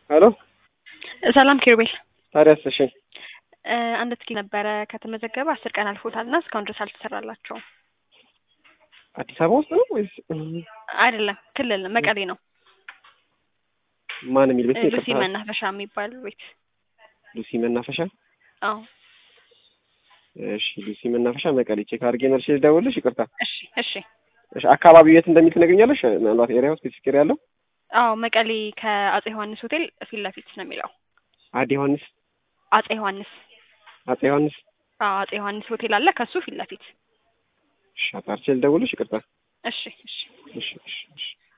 ሄሎ ሰላም ኪሩቤል፣ ታዲያስ? እሺ እ አንድ ትኬት ነበረ ከተመዘገበ አስር ቀን አልፎታል እና እስካሁን ድረስ አልተሰራላቸውም። አዲስ አበባ ውስጥ ነው ወይስ አይደለም፣ ክልል መቀሌ ነው። ማን የሚል ቤት ነው? ሉሲ ይቅርታ። መናፈሻ የሚባል ቤት። ሉሲ መናፈሻ። አዎ፣ እሺ ሉሲ መናፈሻ መቀሌ። ቼክ አድርጌ መልሼ ልደውልልሽ። ይቅርታ። እሺ፣ እሺ። እሺ አካባቢው የት እንደሚል ትነግኛለሽ? ምናልባት ኤሪያው ስፔሲፊክ ኤሪያ ያለው አዎ፣ መቀሌ ከአጼ ዮሐንስ ሆቴል ፊት ለፊት ነው የሚለው። አዲ ዮሐንስ፣ አጼ ዮሐንስ። አጼ ዮሐንስ። አዎ፣ አጼ ዮሐንስ ሆቴል አለ ከሱ ፊት ለፊት። እሺ አጣርቼ ልደውልልሽ። ይቅርታ። እሺ፣ እሺ። እሺ፣ እሺ፣ እሺ።